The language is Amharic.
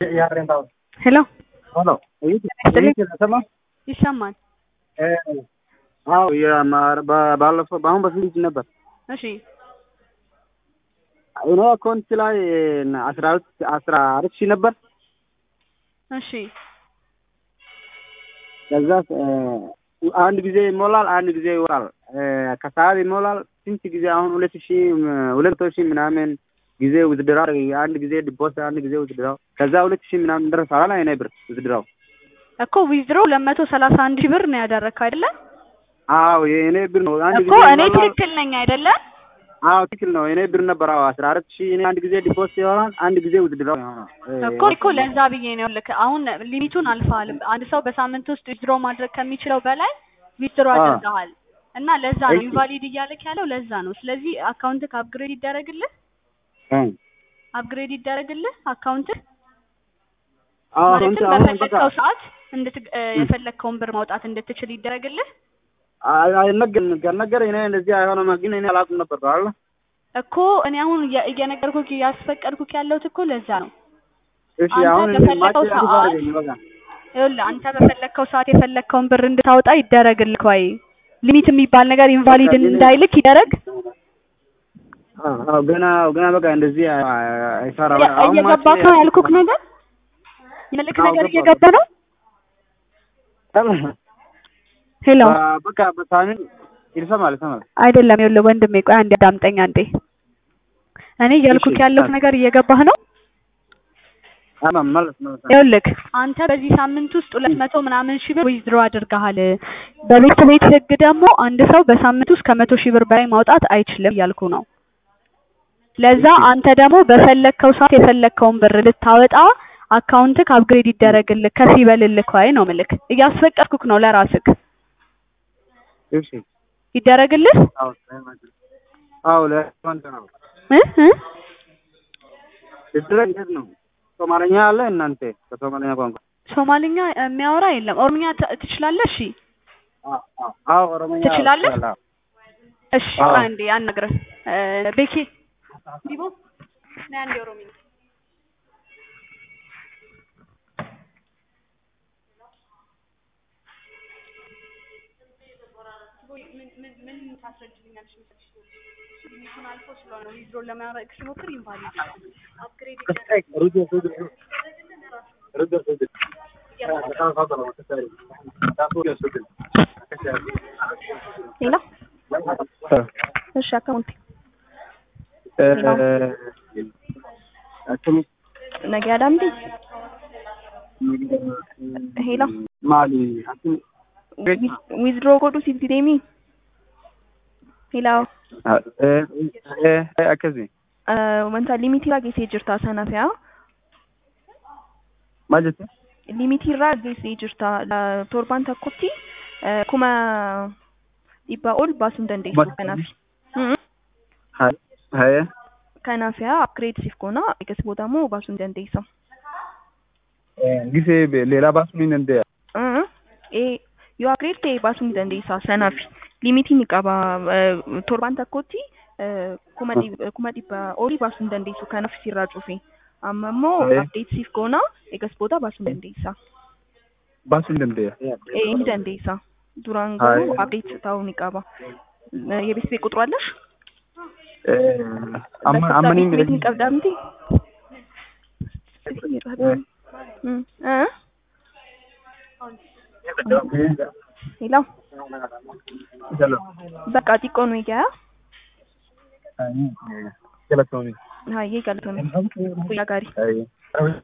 ሄሎ ሄሎ ይስጥልኝ። ሰማ ይሰማል። አዎ ባለፈው በአሁን በፊት ነበር እሺ እኔ አካውንት ላይ አስራ ሁለት አስራ አራት ሺህ ነበር። እሺ ከዛ አንድ ጊዜ ይሞላል፣ አንድ ጊዜ ይወጣል። ከሰዓት ይሞላል። ስንት ጊዜ አሁን ሁለት ሺህ ሁለት መቶ ሺህ ምናምን ጊዜ ውዝድራው አንድ ጊዜ ዲፖስ አንድ ጊዜ ውዝድራው ከዛ ሁለት ሺህ ምናምን ደረሳል። አይኔ ብር ውዝድራው እኮ ዊዝድሮ ሁለት መቶ ሰላሳ አንድ ሺህ ብር ነው ያደረግከው አይደለ? አዎ የእኔ ብር ነው። አንድ እኮ ጊዜ እኔ ይሞላል። ትክክል ነኝ አይደለ? አዎ ትክክል ነው። የእኔ ብር ነበር። አዎ አስራ አራት ሺህ እኔ አንድ ጊዜ ዲፖስ ይሆናል፣ አንድ ጊዜ ውዝድራው ይሆናል። እኮ እኮ ለዛ ብዬ ነው ልክ አሁን ሊሚቱን አልፈሃል። አንድ ሰው በሳምንት ውስጥ ዊዝድሮ ማድረግ ከሚችለው በላይ ዊዝድሮ አዎ። አድርገሃል እና ለዛ ነው እሺ። ኢንቫሊድ እያለክ ያለው ለዛ ነው። ስለዚህ አካውንትክ አፕግሬድ ይደረግልህ፣ እ አፕግሬድ ይደረግልህ አካውንትህ አዎ አሁን ማለትም አሁን በቃ በፈለግከው ሰዓት እንድት የፈለግከውን ብር ማውጣት እንድትችል ይደረግልህ። አይ አይነገር ነገር እኔ እንደዚህ አይሆንም፣ ግን እኔ አላውቅም ነበር አይደል? እኮ እኔ አሁን እየ- እየነገርኩህ ያስፈቀድኩህ ያለሁት እኮ ለዛ ነው። እሺ አንተ አሁን በፈለከው ማች ሰዓት- አድርገኝ በቃ ይኸውልህ አንተ በፈለግከው ሰዓት የፈለግከውን ብር እንድታወጣ ይደረግልህ። ወይ ሊሚት የሚባል ነገር ኢንቫሊድ እንዳይልክ ይደረግ። አዎ አዎ፣ ገና ገና በቃ እንደዚህ አይ- አይ- አይሰራም። እየ- አሁን እየገባ ማች ነው ያልኩህ ነገር የልክ አዎ፣ ነገር ገባ። እየገባ ነው። ሄሎ በ- በቃ በሳምንት ይሰማል ይሰማል። አይደለም፣ ይኸውልህ ወንድሜ ቆይ አንዴ አዳምጠኝ አንዴ። እኔ እያልኩህ እሺ፣ ያለሁት አዎ። ነገር እየገባህ ነው። አማ ማለት ነው። ይኸውልህ አንተ በዚህ ሳምንት ውስጥ ሁለት መቶ ምናምን ሺህ ብር ዊዝድሮ አድርገሃል። በቤት ቤት ህግ ደግሞ አንድ ሰው በሳምንት ውስጥ ከመቶ ሺህ ብር በላይ ማውጣት አይችልም እያልኩ ነው። ለዛ አንተ ደግሞ በፈለግከው ሰዓት የፈለግከውን ብር ልታወጣ አካውንትክ አፕግሬድ ይደረግልህ ከፍ ይበልልህ ወይ ነው ምልክ እያስፈቀድኩክ ነው ለራስክ እሺ ይደረግልህ አዎ አዎ ለወንድ ነው እ እ ድረግ እንዴት ነው? ሶማለኛ አለ እናንተ በሶማለኛ ቋንቋ? ሶማልኛ የሚያወራ የለም። ኦሮምኛ ት- ትችላለህ? እሺ አዎ አዎ አዎ ኦሮሞኛ ትችላለህ? እችላለሁ። እሺ አዎ። አንዴ አናግረህ እ ቤኪ ዲቦ ነይ አንዴ ኦሮምኛ ሌላ እሺ አካውንት ነገ አዳምጤ ሄሎ ማሊ ዊዝድሮ ጎዱ ሲቲ ዴሚ ሄሎ akkasi wanta limitii irraa geessee jirta sana fe'a maal jette limitii irraa geessee jirta La- torban tokkotti eh, kuma dhibbaa ol baasuu hin dandeessu Kuma- kanaaf Mm. haye kanaaf yaa upgrade siif goona eegas booda immoo baasuu hin dandeessa gisee leelaa baasuu ni dandeenya Mm. Eh, yoo upgrade ta'e baasuu ni dandeessa sanaaf limitii ni qaba Eh, torban tokkotti eh, kuma dhib- kuma dhibbaa olii baasuu hin dandeessu kanaaf sirraa cufe amma immoo Aye. update siif goona eegas booda baasuu hin dandeessa baasuu ni dandeenya Eh, ni dandeessa duraan Aye. garuu update ta'uu ni qaba Eh, የቤት ቤት ቁጥሩ አለሽ amma በስልሳ amma ni ቤት ቤት ni qabdaa miti Mm. Eh? ሄሎ በቃ xiqqoo nu egaa Galatoomii. hayyee galatoomii guyyaa gaarii Haye.